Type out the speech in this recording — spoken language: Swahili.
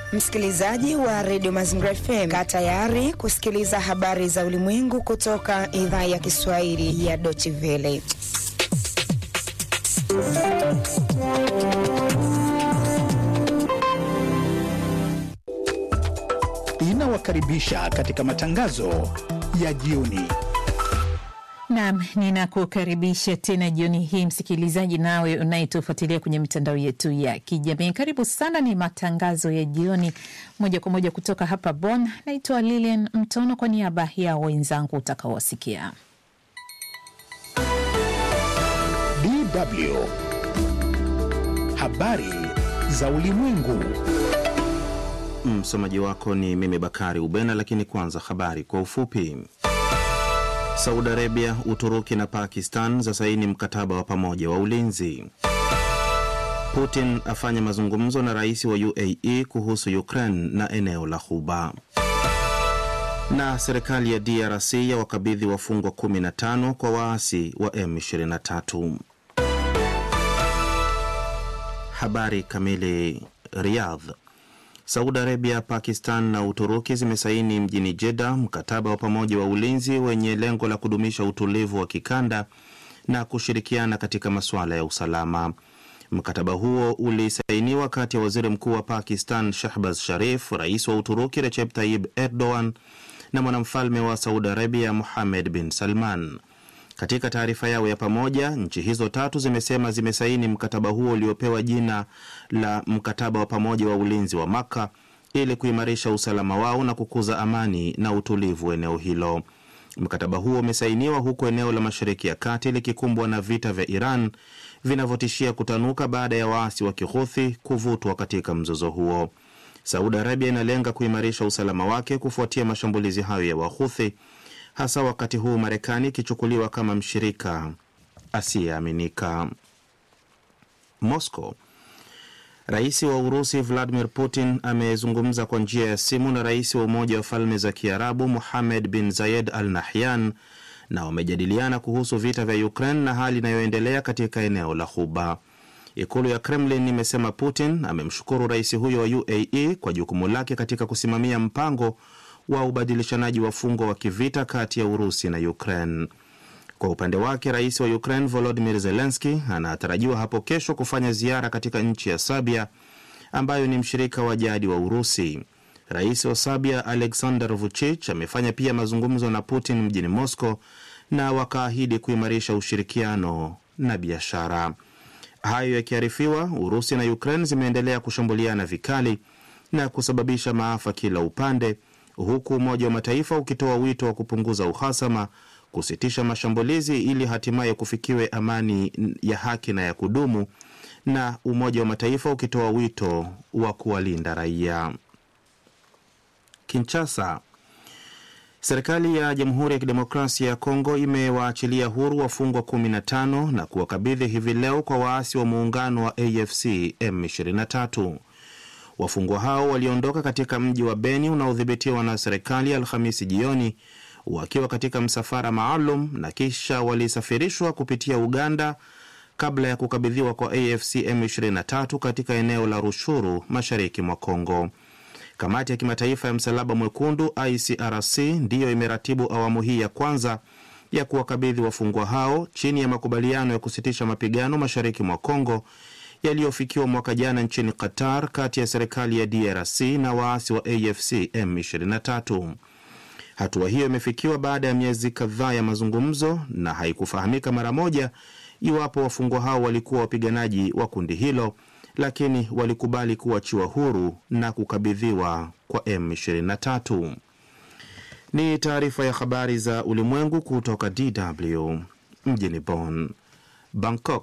Msikilizaji wa redio Mazingira FM, kaa tayari kusikiliza habari za ulimwengu kutoka idhaa ya Kiswahili ya Deutsche Welle. Inawakaribisha katika matangazo ya jioni. Naam, ninakukaribisha tena jioni hii msikilizaji, nawe unayetufuatilia kwenye mitandao yetu ya kijamii. Karibu sana, ni matangazo ya jioni moja kwa moja kutoka hapa Bonn. Naitwa Lilian Mtono kwa niaba ya wenzangu utakaowasikia. DW habari za ulimwengu. Msomaji wako ni mimi Bakari Ubena, lakini kwanza habari kwa ufupi. Saudi Arabia, Uturuki na Pakistan za saini mkataba wa pamoja wa ulinzi. Putin afanya mazungumzo na rais wa UAE kuhusu Ukraine na eneo la Ghuba. Na serikali ya DRC ya wakabidhi wafungwa 15 kwa waasi wa M23. Habari kamili. Riyadh. Saudi Arabia, Pakistan na Uturuki zimesaini mjini Jeddah mkataba wa pamoja wa ulinzi wenye lengo la kudumisha utulivu wa kikanda na kushirikiana katika masuala ya usalama. Mkataba huo ulisainiwa kati ya waziri mkuu wa Pakistan Shahbaz Sharif, rais wa Uturuki Recep Tayyip Erdogan na mwanamfalme wa Saudi Arabia Mohammed bin Salman. Katika taarifa yao ya pamoja, nchi hizo tatu zimesema zimesaini mkataba huo uliopewa jina la mkataba wa pamoja wa ulinzi wa Maka ili kuimarisha usalama wao na kukuza amani na utulivu eneo hilo. Mkataba huo umesainiwa huku eneo la Mashariki ya Kati likikumbwa na vita vya Iran vinavyotishia kutanuka baada ya waasi wa Kihuthi kuvutwa katika mzozo huo. Saudi Arabia inalenga kuimarisha usalama wake kufuatia mashambulizi hayo ya Wahuthi hasa wakati huu Marekani ikichukuliwa kama mshirika asiyeaminika. Moscow. Rais wa Urusi Vladimir Putin amezungumza kwa njia ya simu na rais wa Umoja wa Falme za Kiarabu Muhamed bin Zayed Al Nahyan na wamejadiliana kuhusu vita vya Ukraine na hali inayoendelea katika eneo la Ghuba. Ikulu ya Kremlin imesema Putin amemshukuru rais huyo wa UAE kwa jukumu lake katika kusimamia mpango wa ubadilishanaji wafungwa wa kivita kati ya Urusi na Ukraine. Kwa upande wake, rais wa Ukraine Volodymyr Zelensky anatarajiwa hapo kesho kufanya ziara katika nchi ya Serbia ambayo ni mshirika wa jadi wa Urusi. Rais wa Serbia Alexander Vucic amefanya pia mazungumzo na Putin mjini Moscow na wakaahidi kuimarisha ushirikiano na biashara. Hayo yakiarifiwa, Urusi na Ukraine zimeendelea kushambuliana vikali na kusababisha maafa kila upande huku Umoja wa Mataifa ukitoa wito wa kupunguza uhasama, kusitisha mashambulizi ili hatimaye kufikiwe amani ya haki na ya kudumu, na Umoja wa Mataifa ukitoa wito wa kuwalinda raia. Kinshasa. Serikali ya Jamhuri ya Kidemokrasia ya Kongo imewaachilia huru wafungwa 15 na kuwakabidhi hivi leo kwa waasi wa muungano wa AFC M23. Wafungwa hao waliondoka katika mji wa Beni unaodhibitiwa na serikali Alhamisi jioni wakiwa katika msafara maalum na kisha walisafirishwa kupitia Uganda kabla ya kukabidhiwa kwa AFC M23 katika eneo la Rushuru mashariki mwa Kongo. Kamati ya kimataifa ya Msalaba Mwekundu ICRC ndiyo imeratibu awamu hii ya kwanza ya kuwakabidhi wafungwa hao chini ya makubaliano ya kusitisha mapigano mashariki mwa Kongo yaliyofikiwa mwaka jana nchini Qatar kati ya serikali ya DRC na waasi wa AFC M23. Hatua hiyo imefikiwa baada ya miezi kadhaa ya mazungumzo na haikufahamika mara moja iwapo wafungwa hao walikuwa wapiganaji wa kundi hilo, lakini walikubali kuachiwa huru na kukabidhiwa kwa M23. Ni taarifa ya habari za ulimwengu kutoka DW mjini Bonn. Bangkok